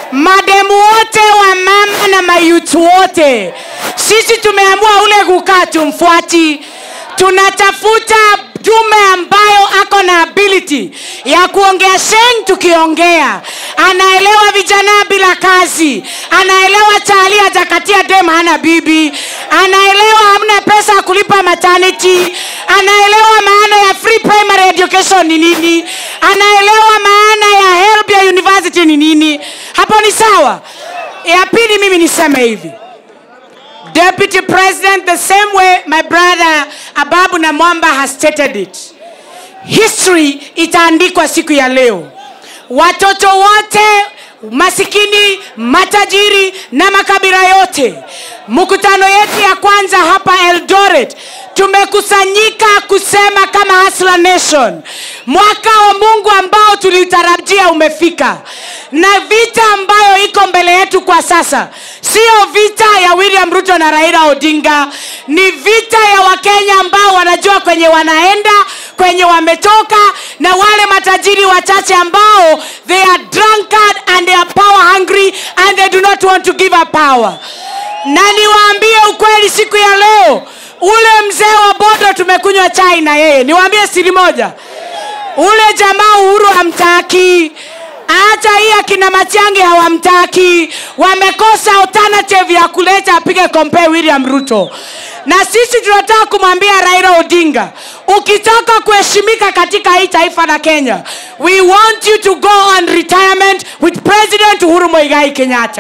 mademu wote wa mama na mayutu wote sisi tumeamua ule kukaa tumfuati tunatafuta dume ambayo ako na ability ya kuongea sheng tukiongea anaelewa vijana bila kazi anaelewa tali atakatia dem hana bibi anaelewa hamna pesa ya kulipa maternity anaelewa maana ya free primary education ni nini anaelewa maana ya help ya university ni nini hapo ni sawa ya pili mimi niseme hivi Deputy President, the same way my brother Ababu Namwamba has stated it. History itaandikwa siku ya leo. Watoto wote masikini, matajiri na makabila yote, mkutano yetu ya kwanza hapa Eldoret tumekusanyika kusema kama Hustler Nation, mwaka wa Mungu ambao tulitarajia umefika, na vita ambayo iko mbele yetu kwa sasa sio vita ya William Ruto na Raila Odinga, ni vita ya Wakenya ambao wanajua kwenye wanaenda, kwenye wametoka, na wale matajiri wachache ambao they are drunkard and they are power hungry and they do not want to give up power. Na niwaambie ukweli, siku ya leo, ule mzee wa bodo tumekunywa chai na yeye, niwaambie siri moja, ule jamaa Uhuru hamtaki hata hii akina Matiang'i hawamtaki, wamekosa alternative ya kuleta apige compare William Ruto. Na sisi tunataka kumwambia Raila Odinga, ukitaka kuheshimika katika hii taifa la Kenya, we want you to go on retirement with President Uhuru Muigai Kenyatta.